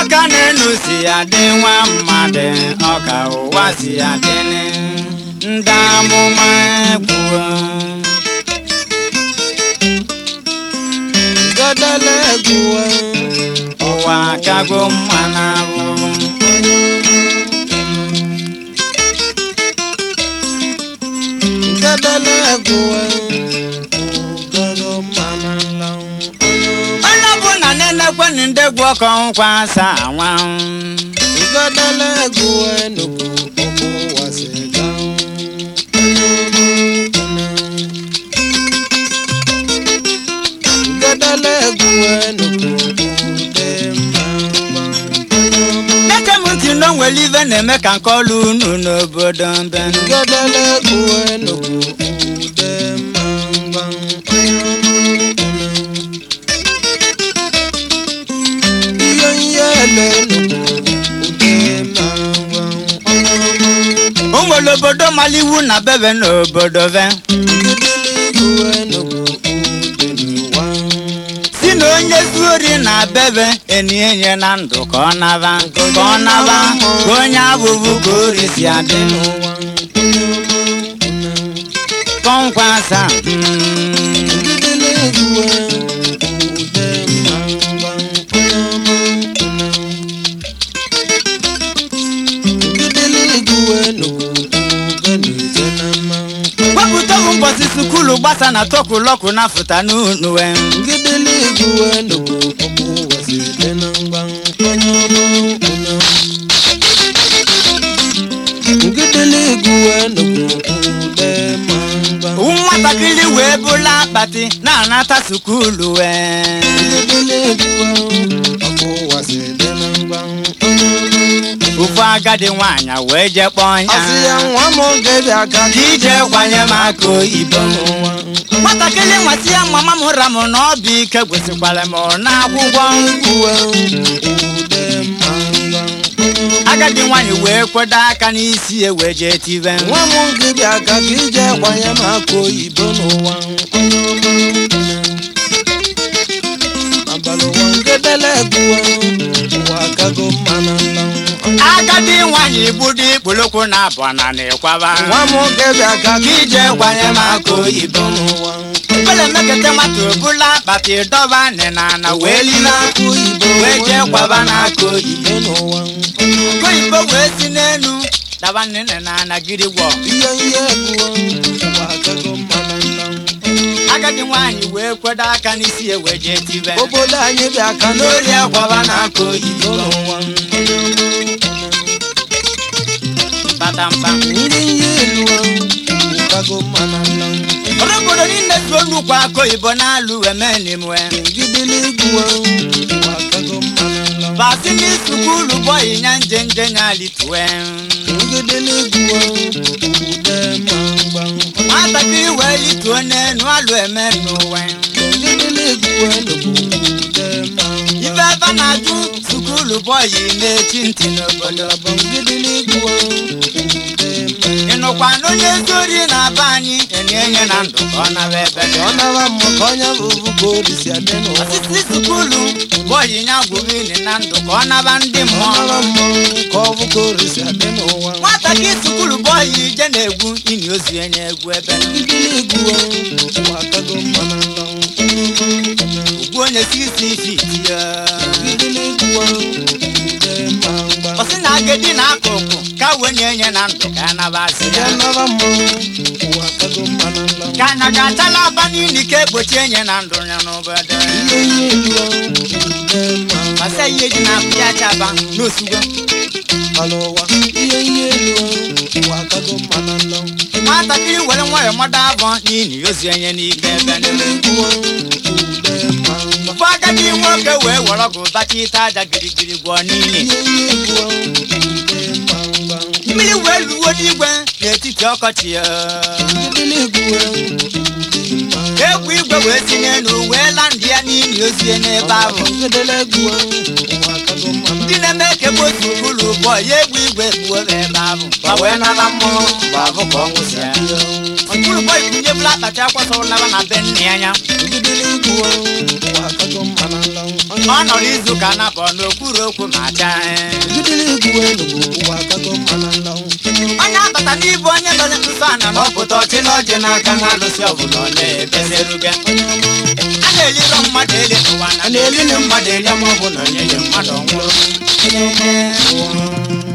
ọka na-enu si adị nwa mmadụ ọka ụwa si adị ndị amụma kwuo gadala egwuwe ụwa kago mma na ahụhụ gadala egwuwe gago mana nlanwụ onye ọbụla na-enekwe na ndị gwu ọkọ nkwa asa anwa gadala egwuwe nnukwu ọkụ wasi ganwụ gadala egwuwe nnukwu ude mma neke m ntị na o nwere ive na-eme ka nke ọlụ unu n'obodo mbe gadala egwuwe nnukwu ude mma ihe ihe ele nnukwu ude mma o nwere obodo mara iwu na bebe n'obodo ve si na onye zuori na bebe enienye na ndụ ka ọ naba ka ọ naba ka onye abụbụ ka ori si adị kọnkwasa wepụta bụ mbọsi sukulu gbasa na tokulọku na fụta n'unuwe nwatakịrị wee bụla akpati na-anata sukulu wee ofu agadi nwaanyị wee jee kpọọ Asị ya ya nwa m oge bịa ka ka ije kwanye m aka oyibo nwatakịrị nwasị ya mama m ra m na ọ bụ ike gwesikwara m n'akwụkwọ agadi nwaanyị wee kwedo aka n'isi ya wee jee tibe nwa m oge bịa ka ka ije kwanye m aka oyibo n'ụwa abalị ụwa ngedele egbuwe ụwa akago mma na nla agadi nwaanyị gbudo ikpolokwu na abụọ na n'ịkwaba nwa m oge bịa ka ka ije kwanye m aka oyibo n'ụwa ekpere mekete nwata obula akpati dọba nịna na wee lile aka oyibo wee jee kwaba n'aka oyibo ibe n'ụwa aka oyibo wee si n'elu daba nịna na anagiri gwọ ihe ihe egbuwe ụwa akago mma na nla agadi nwaanyị wee kwedo aka n'isi ya wee jee tibe obodo anyị bịa ka n'ori akwaba n'aka oyibo n'ụwa batampa ndị ihe elu ụkago mma na nla ọrụ obodo niile so nnukwu aka oyibo na-alụ emenimwe ngidili egbuwe ụwa akago mma na nla basini sukulu bọyị nya nje nje nya litue ngidili egbuwe ude ma mgba nwatakịrị wee lituo n'enu alụ eme n'ụwa ngidili egbuwe ude ma ife mgba ebe na-ajụ sukulu bọyị na-echi ntị n'obodo bụ ngidili egbuwe ude ma ịnụkwa na onye zori na-aba anyị enyenye na ndụ ka ọ naba ebe dị ọ nara mma ka onye bụbu ka orisi adị n'ụwa osisi sukulu bọyị nya gwụrụ na ndụ ka ọ naba ndị ọ mmụọ nara mma ka ọ bụ ka orisi adị n'ụwa nwatakịrị sukulu bọyị je na-egwu ini ozu enye egwu ebe ngidili egbuwe ụwa akago mma na nla ugwu onye sisi fiti ya ngidili egbuwe ude ma mgba ọsị na agadi na akụkụ ka wee nye na ndụ ka anabasị ya ya nara mma ụwa akago mma na nla ka anya ga-achala aba n'ili ka egbochi enye na ndụ ya n'obodo ihe ihe elu ude ma mgba masa ihe ji na-akụ ya chaba n'osugo alụwa ihe ihe elu ụwa akago mma na nla nwatakịrị were nwayọ mmadụ abụọ n'ili ozu enye n'ike ebe niile. egbuwe ude ma mgba ụfọ agadi nwoke wee were ọgụ bacha ite aja girigiri gwọọ n'ili ihe ihe egbuwe ude ma mgba mmiri wee luwo n'igwe n'etiti ọkọchị ya ngidili egbuwe ude ma mgba egwu igwe wee si n'elu wee la ndị ya n'ili ozu ya n'ebe ahụ ngidili egbuwe ụwa akago mma na ndị na-eme ka ebe otu ụlọ ụbọ ya egwu igwe gbuo ebe ahụ ma wee nara mmụọ mgbe abụ ka ọ nwụsịa ọtụrụ bọ ikunye bụla akpati akwasọ naba na be nne ya anya ngidili egbuwe ụwa akago mma na nla onye ọ nọrọ izu ka napọ n'okwuru okwu ma chaa jidere egwu enugwu ụwa akago mma na nlanwụ onye akọta n'ibu onye dọrọ nsọ ana na ọpụta ọchị na ọjị n'aka na alụsị ọbụla ọ na-ebezeruge a na-eliro mmadụ eli n'ụwa na na-elili mmadụ eli ma ọ bụ na onye mmadụ nwụrụ